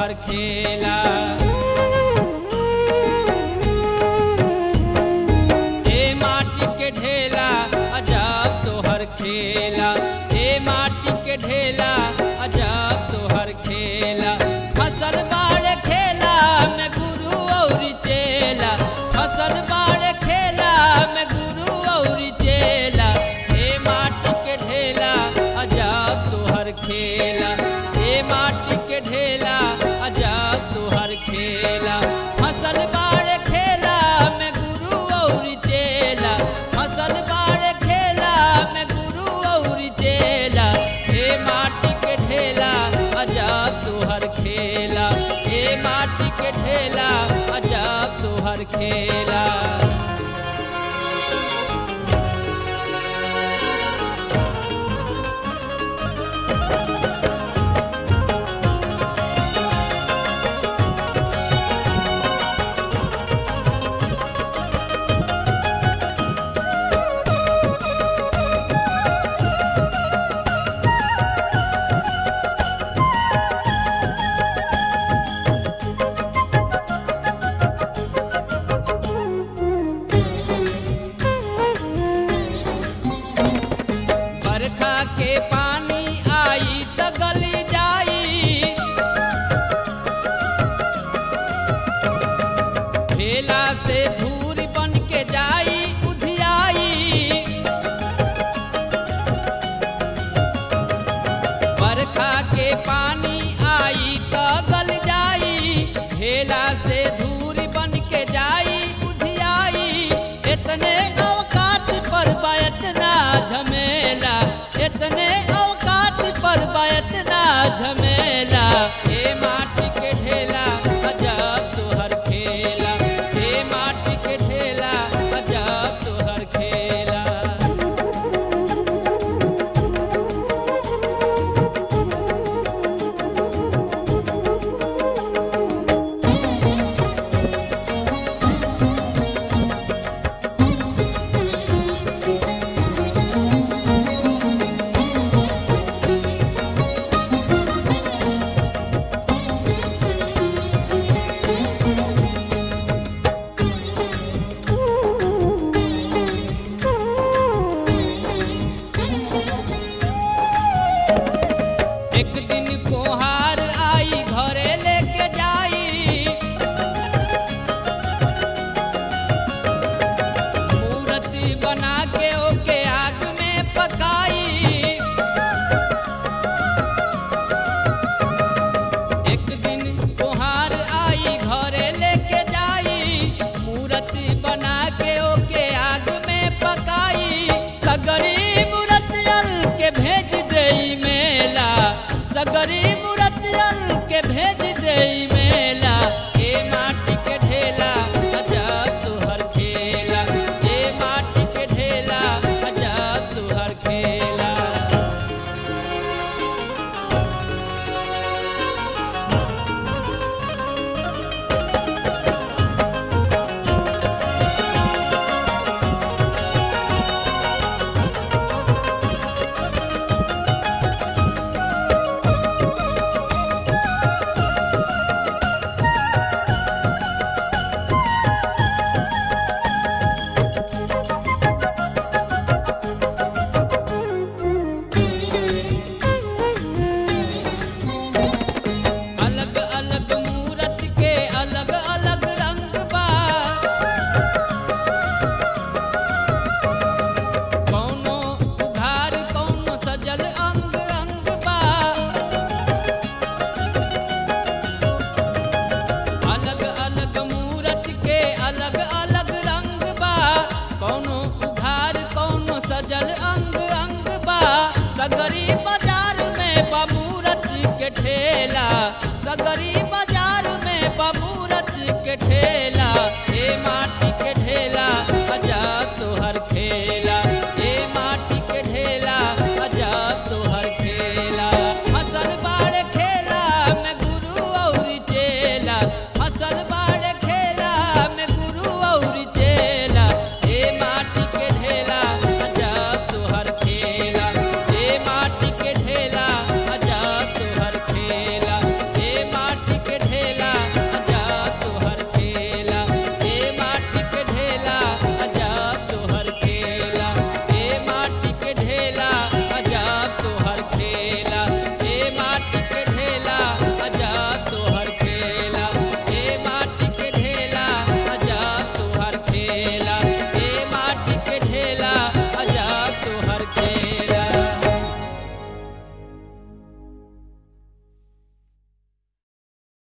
तोहर खेला हे माटी के ढेला अजब तोहर खेला हे माटी के ढेला अजब तोहर खेला फसल बाड़ खेला में गुरु और चेला फसल बाड़ खेला में गुरु और चेला हे माटी के ढेला अजब तोहर खेला हे माटी के ढेला अजब तोहर खेला फसल बाड़ खेला में गुरु और चेला फसल बाड़ खेला में गुरु और चेला हे माटी के ढेला अजब तोहर खेला हे माटी के ढेला अजब तोहर खेला बरखा के पानी आई त गली जाई ठेला से धूर बन के जाई उधियाई बरखा के पानी आई त गल जाई ठेला से धूर बन के जाई उधियाई इतने औकात पर बा इतना झमेला इतने औकात पर बा इतना झमेला हे माटी के ढेला अजब तोहर खेला हे माटी के ढेला अजब तोहर खेला एक दिन कोहार आई घरे लेके जाई मूर्ति बना के ओके आग में पकाई एक दिन कोहार आई घरे लेके जाई मूर्ति बना के ओके आग में पकाई सगरी मूर्तियल के भेज देई मेला सगरी मूर्तियल के भेज देई मेला ए माटी के ढेला अजब तुहर खेला ए माटी के ढेला अजब तुहर खेला अलग अलग मूरत के अलग अलग रंग बा कौनो उघार कौनो सजल अंग अंग बा अलग अलग मूरत के अलग अलग रंग बा कौनो उघार कौनो सजल अंग अंग बा सगरी बाजार में बा मूरत के ठेला सगरी बाजार में बा